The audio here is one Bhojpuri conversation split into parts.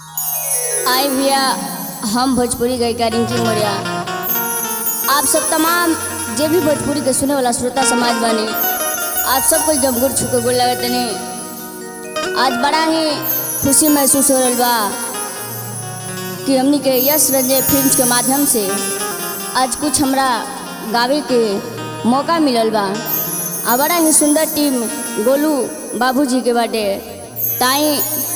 आई भैया हम भोजपुरी गायिका रिंकी मौर्या आप सब तमाम जे भी भोजपुरी के सुने वाला श्रोता समाज बानी आप सबको जब गुड़ छुके गोल लगे तनी आज बड़ा ही खुशी महसूस हो रहा बा कि हमनी के यश रंजय फिल्म्स के माध्यम से आज कुछ हमरा गावे के मौका मिलल बा आ बड़ा ही सुंदर टीम गोलू बाबूजी के बाटे ताई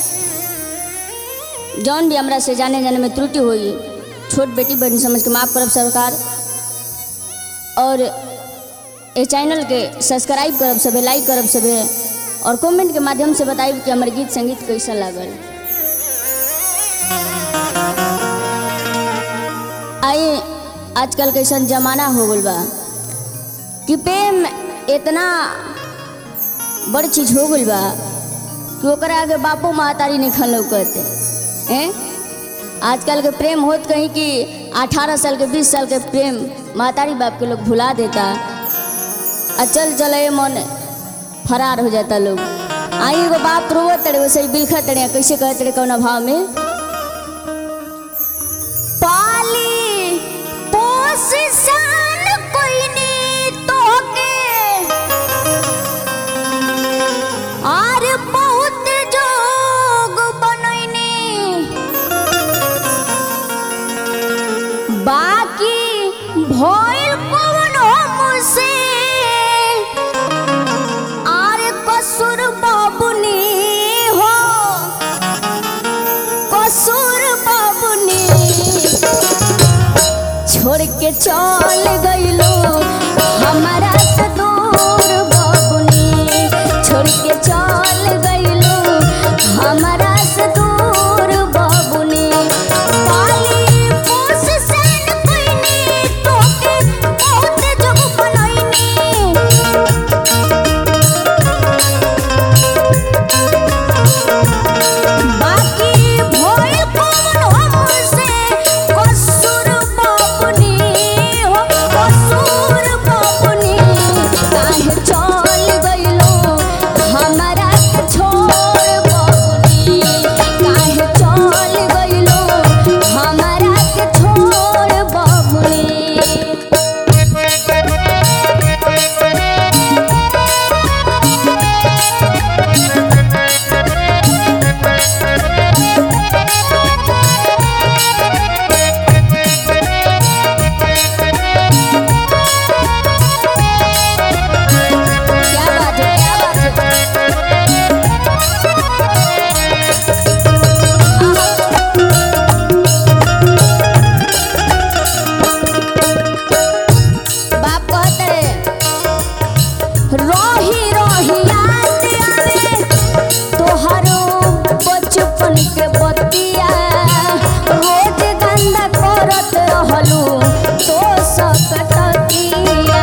जौन भी हमरा से जाने जाने में त्रुटि हुई छोट बेटी बहन समझ के माफ़ करब सरकार और ये चैनल के सब्सक्राइब करब सबे लाइक करब सबे और कमेंट के माध्यम से बताइब कि हमर गीत संगीत कैसा लागल आइए आजकल कैसन जमाना हो गल बा कि प्रेम इतना बड़ चीज हो गल बा कि ओकरा आगे बापो महतारी नहीं खन लौकत हैं आजकल के प्रेम होत कहीं कि 18 साल के 20 साल के प्रेम महतारी बाप के लोग भुला देता आ चल चले मन फरार हो जाता लोग आई एगो बाप रोवत तड़े वैसे ही बिलखा तड़े कैसे कहते तड़े कौन भाव में पाली पोस सान कोई नी तोके आर बहुत जोग बनैनी बाकी भइल कौन मुझसे आर कसूर बाबुनी हो कसूर बाबुनी छोड़ के चल गइलो हमारा से दूर बाबुनी छोड़ के चल गइलो हमारा से दूर बाबुनी पाली पोस सन कइनी तोके बहुत जग बनैनी बाकी भइल कौन हमसे कसूर बाबुनी हो कसूर बाबुनी काहे चल गइलो हमरा के छोड़ बाबुनी काहे चल गइलो हमरा के छोड़ बाबुनी क्या बात है क्या बात है बाप कहते रही रही याद आवे तोहरो बचपन के बतिया रोज गंदा करत रहलू तो सकतिया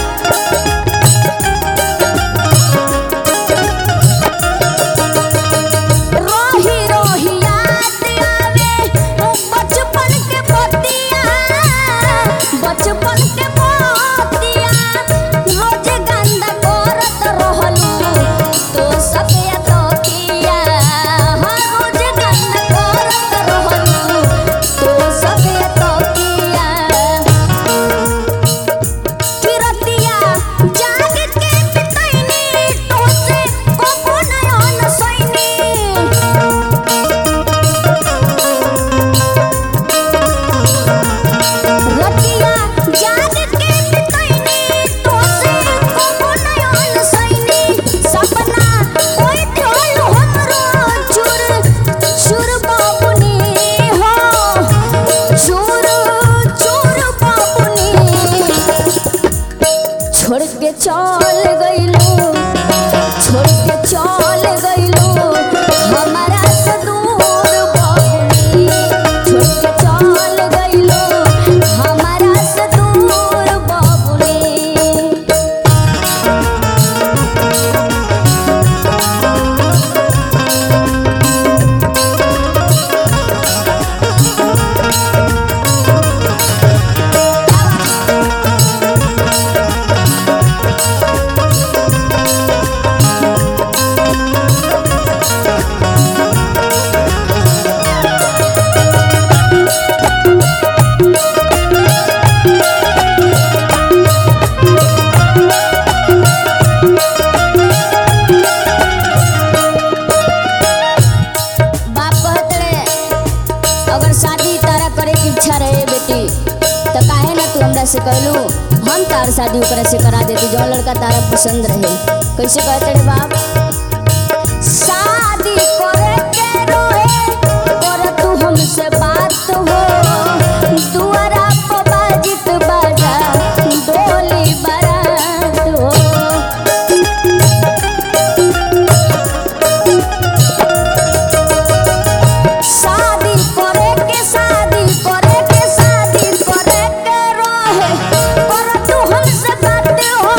रोही रोही याद आवे ओ बचपन के बतिया बचपन के बतिया रोज गंदा करत रहलू तो सके तो किया हर रोज गंदा करत रहलू तो सके तो किया किरतिया जाग के बितैनी तोसे कबो नयन सैनी रतिया जाग के बितैनी तोसे कबो नयन सैनी सपना कोई ढोल हमरो चुर चुर बाबुनी हो चुर चुर बाबुनी छोड़ के चल गइलो छोड़ के चल गइलो हमारा से दूर बाबुनी छोड़ के चल गइलो हमारा से दूर बाबुनी अगर शादी तारा करे की इच्छा रहे बेटी तो काहे ना तू हमरा से कहलू हम तार शादी ओकरा से करा देती जो लड़का तारा पसंद रहे कैसे कहते रे बाप शादी करे के रोए कर तू हमसे बात हो दुआरा पर बाजित बाजा डोली बारात हो शादी करे के शादी करे के शादी करे के रहे कर तू हमसे बात हो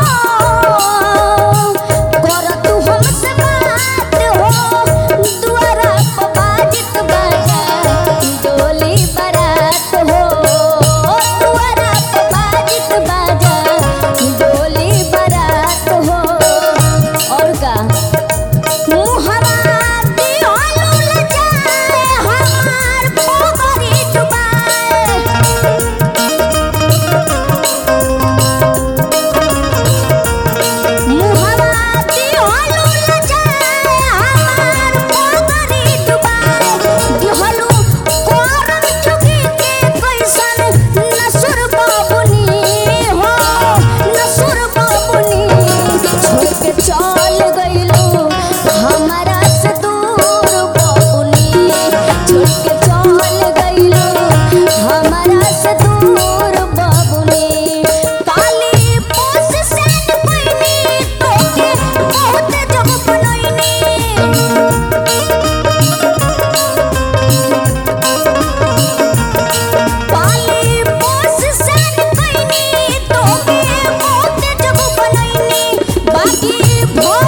कर तू हमसे बात हो दुआरा पर बाजित बाजा डोली बारात हो दुआरा पर बाजित बाजा डोली बारात हो और का मुहवा दिहलु लजाए हमार पोगरी डुबाए मुहवा दिहलु लजाए हमार पोगरी डुबाए दिहलु कोरम चुकी के कैसन नसुर बाबुनी हो नसुर बाबुनी छोड़ के चल गइलू हमारा से दूर बाबुनी छोड़ के चल गइलू हमारा से दूर बाबुनी काली पोस से पैनी तोके बहुत जग बनैनी पाली पोस सन पैनी तोके बहुत जग बनैनी बाकी भो